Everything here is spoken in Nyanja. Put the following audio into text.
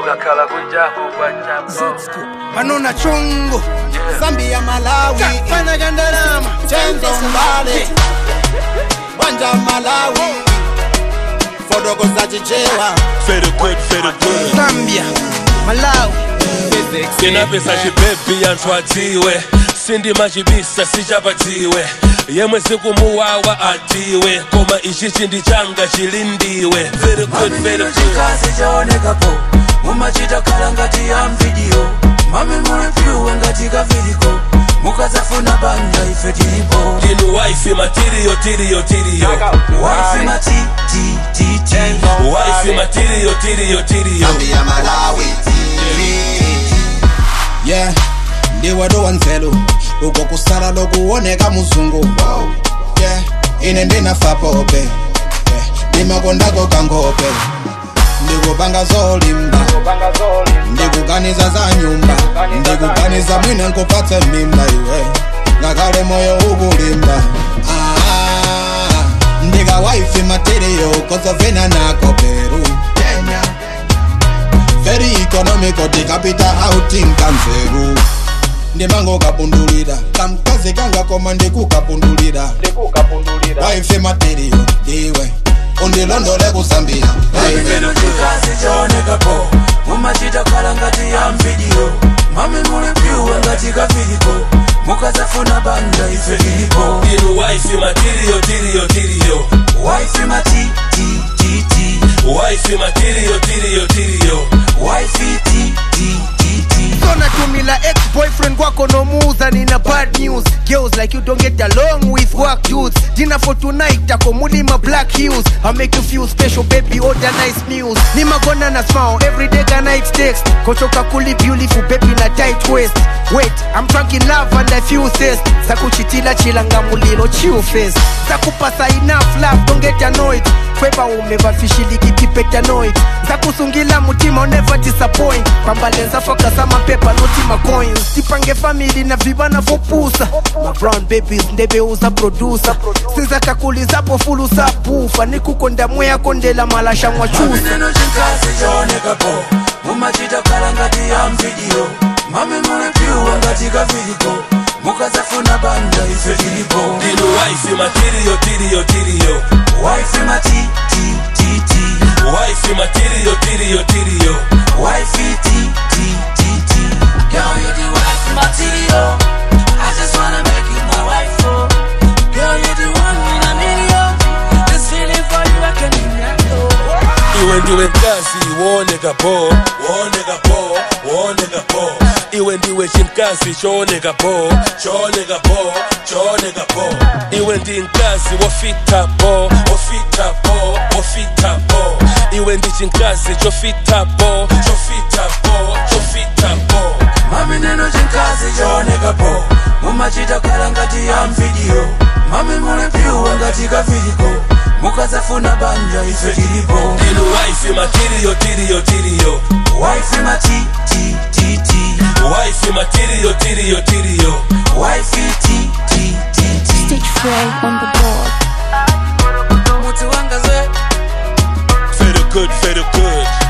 ukakhala kunjako kwajako banona chungu zambia malawi fana kandalama chenzo mbale bwanja malawi fodoko zachichewa Feel good, feel good. zambia malawi Tena pesa chibebi antwatiwe sindima chibisa sichapatiwe yemwe sikumuwawa atiwe koma ichi chindi changa chilindiwe Very good, very good. chikazi chaonekapo mumachita khala ngati ya mvidiyo mami muli pyuwe ngati kaviliko mukazafuna banja ife tilipo Ndinu wife material, tiriyo, tiriyo. waifi matitititi Wife material, tiriyo, tiriyo. zambia malawi yeah ndiwe dowanzelu uko kusala lokuoneka muzungu yeah ine ndinafapope yeah. ndimakondako kangope ndikupanga zolimba ndikuganiza za nyumba ndikuganiza mwine nkupatse mimba iwe ngakale moyo ukulimba ah, ndika wifi material kozovena nako peru very economical tikapita outing kanzeru ndimango kapundulira kamkazi kangakoma ndikukapundulira wifi material ndiwe undilondole kusambia hey. Ndino chikazi chaonekapo mumachita khala ngati ya mvidiyo mami muli pyuwe ngati kaviliko mukazafuna banja ife tilipo Ndinu wife material, tiriyo, tiriyo. waifi matitititi Wife material, tiriyo, tiriyo. waifi titititi natumila ex-boyfriend kwako nomuuza nina bad news girls like you don't get along with work dudes dinner for tonight tako mulima black heels i make you feel special baby order nice meals nimagona na smile every day ka night text kochoka kuli beautiful baby na tight waist wait i'm drunk in love and i feel thirst sakuchitila chilanga mulilo chill face sakupasa enough love don't get annoyed kweba umevafishilikitipetanoid zakusungila mutima I'll never disappoint pambalenza fokasa mapepa notima coins tipange famili na vibana vopusa ma brown babies ndebeuza producer sinzakakulizapo fulusa pufa nikukonda mweya kondela malasha mwachusa neno chikazi chaonekapo mumachita khala ngati ya mvidiyo mami muli pyuwe ngati kaviliko mukazafuna banja ife tilipo Ndinu wife material, tiriyo, tiriyo. waifi matitititi Wife material, tiriyo, tiriyo. wifey titititi Girl, you the wife material I just wanna make you my wife, oh Girl, you the one in a million This feeling for you, I can handle iwe ndiwe mkazi wooneka po wooneka po wooneka po iwe ndiwe chimkazi chooneka po chooneka po chooneka po iwe ndi mkazi wofita po wofita po wofita po iwe ndi chimkazi chofita po chofita po chofita po Mami neno chinkazi chaonekapo mumachita khala ngati ya mvidiyo mami muli pyuwe ngati kaviliko mukazafuna banja ife tilipo ndinu wife material tiriyo tiriyo waifi matitititi wife material tiriyo tiriyo waifi titititi Stitch Frey on the board. muti wangaze feel good feel good